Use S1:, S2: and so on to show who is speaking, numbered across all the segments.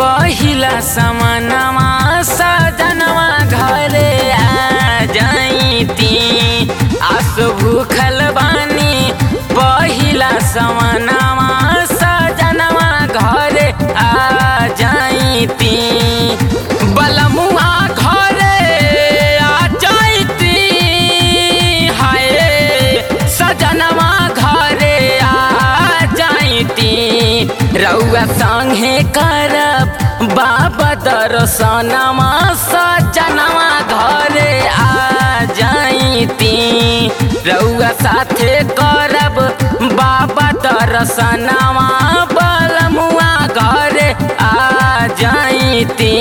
S1: पहिला समनवा सजनवा घरे आ जाइती आस भूखल बानी पहिला समनवा सजनवा घरे आ जाइती बलमुआ घरे आ जाइती हाय सजनवा घरे आ जाइती रउआ संगे करब बाबा दर्शनमा सजनवा घरे आ जाइती रउआ साथे करब बाबा दर्शनमा बलमुआ घरे आ जाइती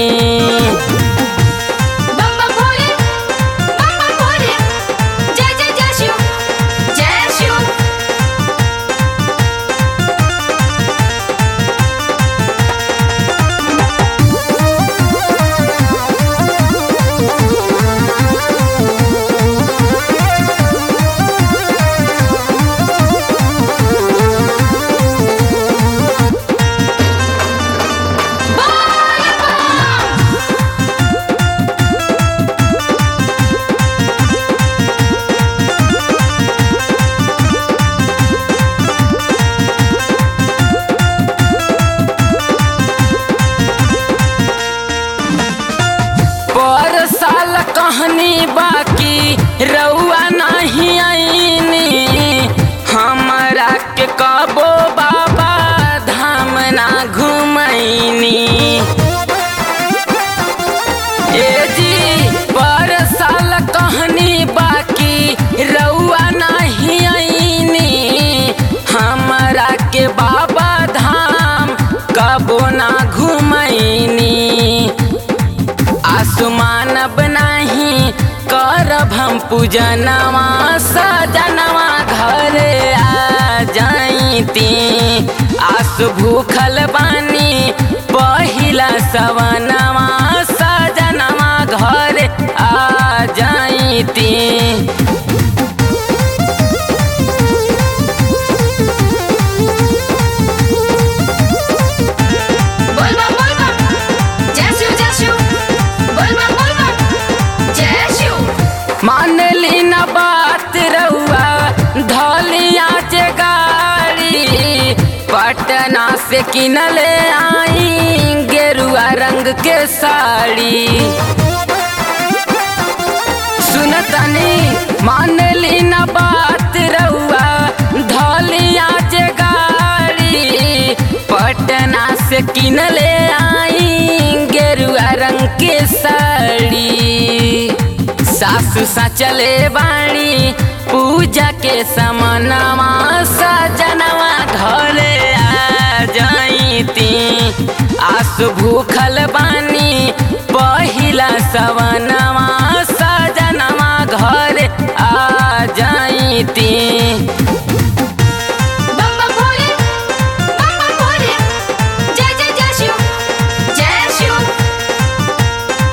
S2: बम बम भोले बम बम भोले जय जय जय शिव जय शिव
S1: पर साल कहानी बाकी रउआ नहीं आईनी हमरा के कबो बाबा धाम ना घुमैनी ए जी पर साल कहानी बाकी रउआ नहीं आईनी हमरा के बाबा धाम कबो ना घुमैनी आसमान बनाही करब हम पूजनवा सजनवा घरे आ जाइती आस भूखल बानी पहिला सवनवा सजनवा घरे आ जाइती
S2: बोल बम बोल बम जय शिव जय शिव बोल बम बोल बम जय शिव
S1: मान ली न बात रहुआ धलिया जे गाड़ी पटना से किनले आई गेरुआ रंग के साड़ी सुनतनी मान ली न बात रहुआ धलिया जे गाड़ी पटना से किनले आई गेरुआ रंग के साड़ी सासु सचले बाणी पूजा के समनवा सजनवा घरे आ जाइती आस भूखल बानी पहिला सवनवा सजनवा घरे आ जाइती
S2: बम बम भोले बम बम भोले जय जय जय शिव जय शिव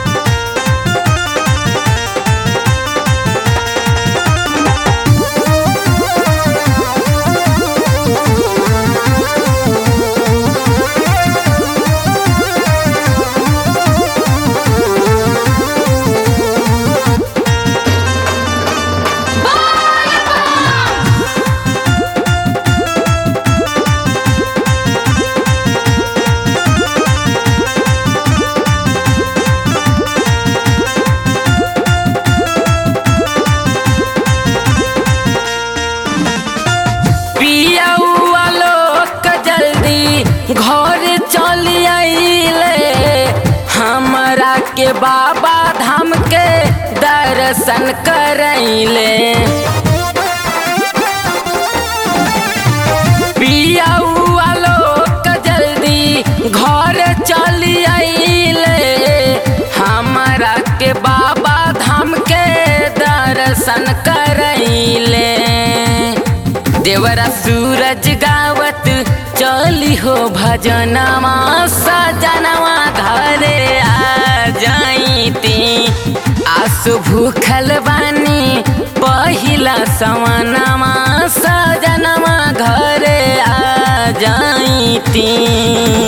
S1: पियौआ लोग जल्दी घर चली आइले हमरा के बाबा धाम के दर्शन करैले पियौआ लोग जल्दी घर चली आइले हमरा के बाबा धाम के दर्शन करैले देवरा सूरज गावत चली हो भजनवा सजनवा घरे आ जाइती आसु भूखल बानी पहिला सवनवा सजनवा घरे आ जाइती